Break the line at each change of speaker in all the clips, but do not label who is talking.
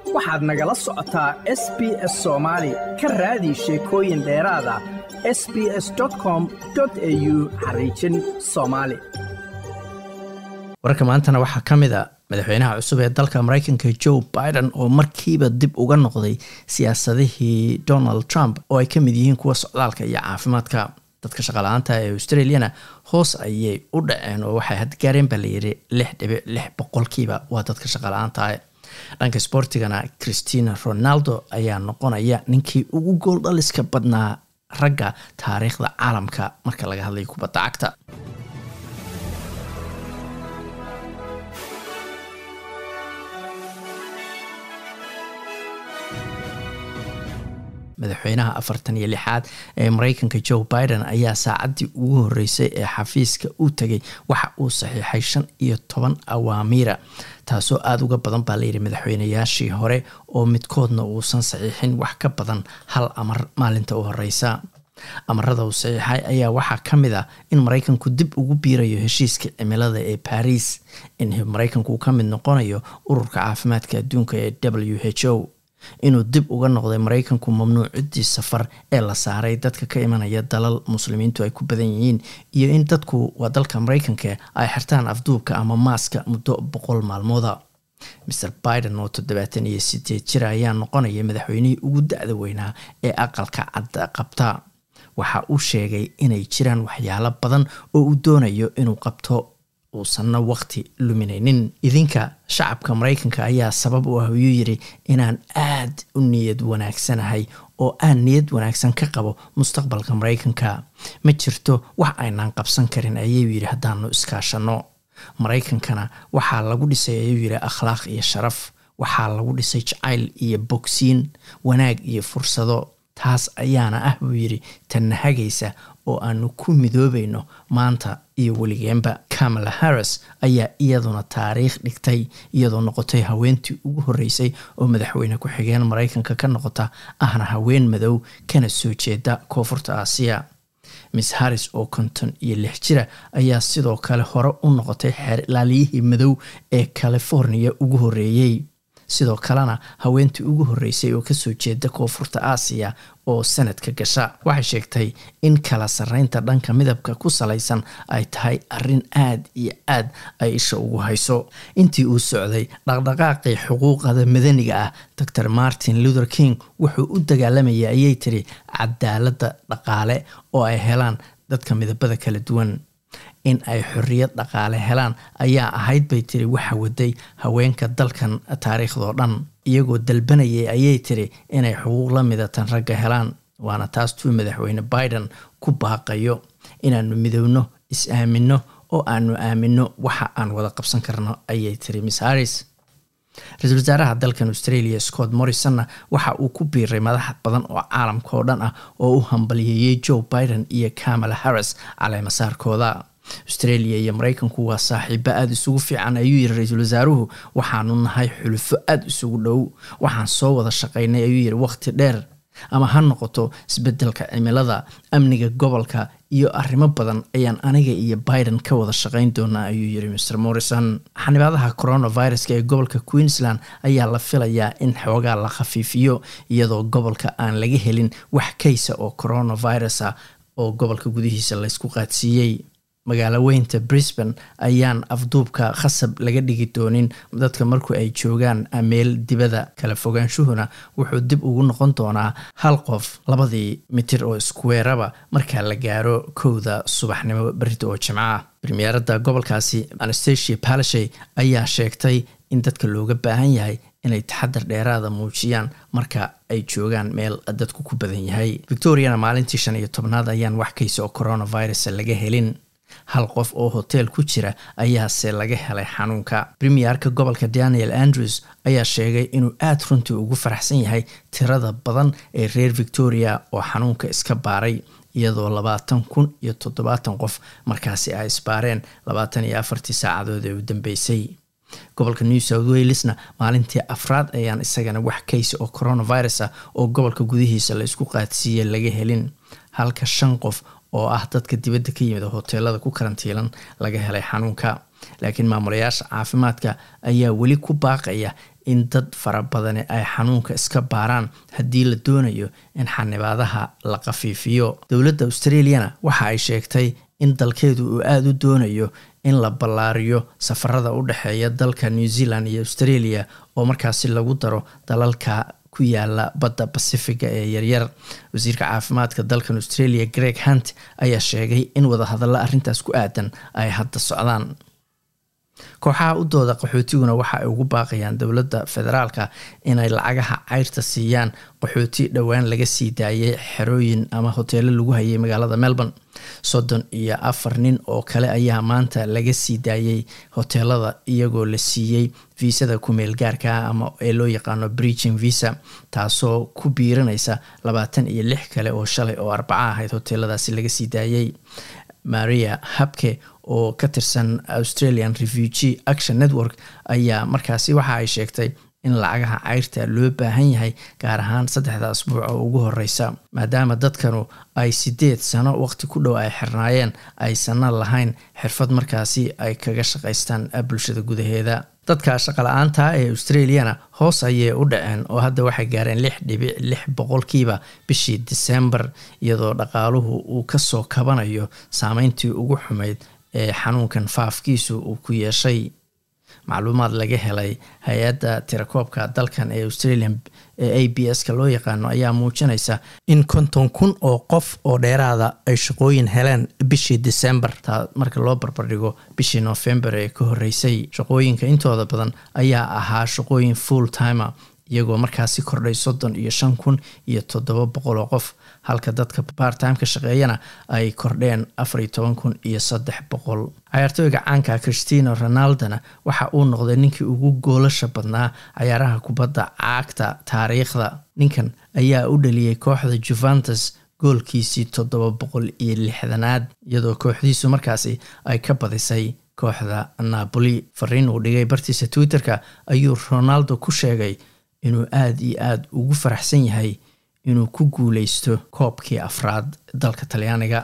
waxaad nagala socotaa s b s soomaali ka raadi sheekooyin dheeraada s b s com au xariijin soomaali
wararka maantana waxaa ka mid a madaxweynaha cusub ee dalka mareykanka joe biden oo markiiba dib uga noqday siyaasadihii donald trump oo ay ka mid yihiin kuwa socdaalka iyo caafimaadka dadka shaqala-aanta ee australiana hoos ayay u dhaceen oo waxay hadgaareen baa layiri lix dhibic lix boqolkiiba waa dadka shaqala-aanta dhanka sboortigana christina ronaldo ayaa noqonaya ninkii ugu gool dhaliska badnaa ragga taariikhda caalamka marka laga hadlayo kubadda cagta madaxweynaha afartan iyo lixaad ee mareykanka joe biden ayaa saacaddii ugu horeysay ee xafiiska u tegay waxa uu saxiixay shan iyo toban awaamiira taasoo aada uga badan baa layidhi madaxweynayaashii hore oo midkoodna uusan saxiixin wax ka badan hal amar maalinta u horeysa amarada uu saxiixay ayaa waxaa ka mid ah in mareykanku dib ugu biirayo heshiiska cimilada ee baris in mareykanku uu ka mid noqonayo ururka caafimaadka adduunka ee w h o inuu dib uga noqday mareykanku mamnuucidii safar ee la saaray dadka ka imanaya dalal muslimiintu ay ku badan yihiin iyo in dadku waa dalka mareykanka ay xirtaan afduubka ama maaska muddo boqol maalmooda maer biden oo toddobaatan iyo sideed jir ayaa noqonaya madaxweynihii ugu da-da weynaa ee aqalka cadda qabta waxa uu sheegay inay jiraan waxyaalo badan oo uu doonayo inuu qabto uusanna waqti luminaynin idinka shacabka mareykanka ayaa sabab u ah ayuu yidhi inaan aad u niyad wanaagsanahay oo aan niyad wanaagsan ka qabo mustaqbalka mareykanka ma jirto wax aynaan qabsan karin ayuu yidhi haddaanu iskaashanno mareykankana waxaa lagu dhisay ayuu yidhi akhlaaq iyo sharaf waxaa lagu dhisay jacayl iyo bogsiin wanaag iyo fursado taas ayaana ah buu yidhi tanna hagaysa oo aanu ku midoobayno maanta iyo weligeenba kamala harris ayaa iyaduna taariikh dhigtay iyadoo noqotay haweentii ugu horeysay oo madaxweyne ku-xigeen mareykanka ka noqota ahna haween madow kana soo jeeda koonfurta aasiya miss harris oo konton iyo lix jira ayaa sidoo kale hore u noqotay xeer ilaaliyihii madow ee california ugu horeeyey sidoo kalena haweentii ugu horeysay oo kasoo jeeda koonfurta aasiya oo sanadka gasha waxay sheegtay in kala sareynta dhanka midabka ku salaysan ay tahay arin aad iyo aad ay isha ugu hayso intii uu socday dhaqdhaqaaqii xuquuqada madaniga ah dor martin luther king wuxuu u dagaalamayay ayay tiri cadaalada dhaqaale oo ay helaan dadka midabada kala duwan in ay xorriyad dhaqaale helaan ayaa ahayd bay tiri waxa waday haweenka dalkan taariikhdoo dhan iyagoo dalbanayay ayay tiri inay xuquuq la midatan ragga helaan waana taas tuu madaxweyne biden ku baaqayo inaanu midowno is-aamino oo aanu aamino waxa aan wada qabsan karno ayay tiri miss harris ra-iisul wasaaraha dalkan australia scott morrisonna waxa uu ku biiray madax badan oo caalamka oo dhan ah oo u hambaliyeeyey joe biden iyo kamala harris caleemasaarkooda australia iyo mareykanku waa saaxiibo aada isugu fiican ayuu yiri ra-iisul wasaaruhu waxaanu nahay xulufo aada isugu dhow waxaan soo wada shaqeynay ayuu yiri waqti dheer ama ha noqoto isbedelka cimilada amniga gobolka iyo arrimo badan ayaan aniga iyo biden ka wada shaqeyn doonaa ayuu yiri mr morrison xanibaadaha coronaviruska ee gobolka queensland ayaa la filayaa in xoogaa la khafiifiyo iyadoo gobolka aan laga helin wax kaysa oo coronavirus ah oo gobolka gudihiisa laysku qaadsiiyey magaalo weynta brisbane ayaan afduubka khasab laga dhigi doonin dadka marku ay joogaan meel dibada kala fogaanshuhuna wuxuu dib ugu noqon doonaa hal qof labadii mitir oo iskuweeraba marka la gaaro kowda subaxnimo berida oo jimco ah premierada gobolkaasi anastasia palashay ayaa sheegtay in dadka looga baahan yahay inay taxadar dheeraada muujiyaan marka ay joogaan meel dadku ku badan yahay victoriana maalintii shan iyo tobnaad ayaan wax kaysa oo coronavirus laga helin hal qof oo hoteel ku jira ayaase laga helay xanuunka premierka gobolka daniel andrews ayaa sheegay inuu aada runtii ugu faraxsan yahay tirada badan ee reer victoria oo xanuunka iska baaray iyadoo labaatan kun iyo toddobaatan qof markaasi ay isbaareen labaatan iyo afartii saacadood ee u dambeysay gobolka new south walesna maalintii afraad ayaan isagana wax kaysa oo coronavirus ah oo gobolka gudihiisa la isku qaadsiiya laga helin halka shan qof oo ah dadka dibadda ka yimid hoteelada ku karantiilan laga helay xanuunka laakiin maamulayaasha caafimaadka ayaa weli ku baaqaya in dad fara badani ay xanuunka iska baaraan haddii la doonayo in xanibaadaha la qafiifiyo dowladda australiana waxa ay sheegtay in dalkeedu uu aada u doonayo in la ballaariyo safarada u dhexeeya dalka new zealand iyo australia oo markaasi lagu daro dalalka ku yaala badda basifiga ee yaryar wasiirka caafimaadka dalkan australia greg hunt ayaa sheegay in wadahadalla arrintaas ku aadan ay hadda socdaan kooxaha u dooda qaxootiguna waxa ay ugu baaqayaan dowladda federaalka inay lacagaha cayrta siiyaan qaxooti dhowaan laga sii daayay xerooyin ama hoteelo lagu hayay magaalada melbourne soddon iyo afar nin oo kale ayaa maanta laga sii daayay hoteelada iyagoo la siiyey viisada kumeel gaarka ama ee loo yaqaano breaching visa taasoo ku biiranaysa labaatan iyo lix kale oo shalay oo arbaca ahayd hoteeladaasi laga sii daayay maria habke oo ka tirsan australian refugee action network ayaa markaasi waxa ay sheegtay in lacagaha cayrta loo baahan yahay gaar ahaan saddexda asbuuc oo ugu horeysa maadaama dadkanu ay sideed sano waqti ku dhow ay xirnaayeen aysanna lahayn xirfad markaasi ay kaga shaqaystaan bulshada gudaheeda dadka shaqala-aanta ee australiana hoos ayay u dhaceen oo hadda waxay gaareen lix dhibic lix boqolkiiba bishii disembar iyadoo dhaqaaluhu uu kasoo kabanayo saameyntii ugu xumeyd ee xanuunkan faafkiisu uu ku yeeshay macluumaad laga helay hay-adda tirakoobka dalkan ee australian ee a b s ka loo yaqaano ayaa muujinaysa in konton kun oo qof oo dheeraada ay shaqooyin heleen bishii december taa marka loo barbardhigo bishii november ee ka horeysay shaqooyinka intooda badan ayaa ahaa shaqooyin full timer iyagoo markaasi kordhay soddon iyo shan kun iyo toddoba boqol oo qof halka dadka bartimeka shaqeeyana ay kordheen afar iyo toban kun iyo saddex boqol cayaartooyga caanka christino ronaldona waxa uu noqday ninkii ugu goolasha badnaa cayaaraha kubadda caagta taariikhda ninkan ayaa u dhaliyey kooxda juventus goolkiisii toddoba boqol iyo lixdanaad iyadoo kooxdiisu markaasi ay ka badisay kooxda napoli fariin uu dhigay bartiisa twitterka ayuu ronaldo ku sheegay inuu aada iyo aada ugu faraxsan yahay inuu ku guuleysto koobkii afraad dalka talyaaniga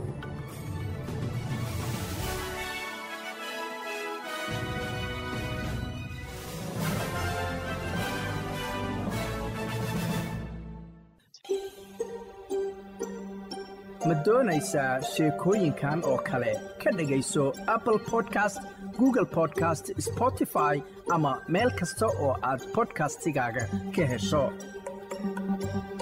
ma doonaysaa sheekooyinkan oo kale ka dhegayso apple podcast google podcast spotify ama meel kasta oo aad podcastigaaga ka hesho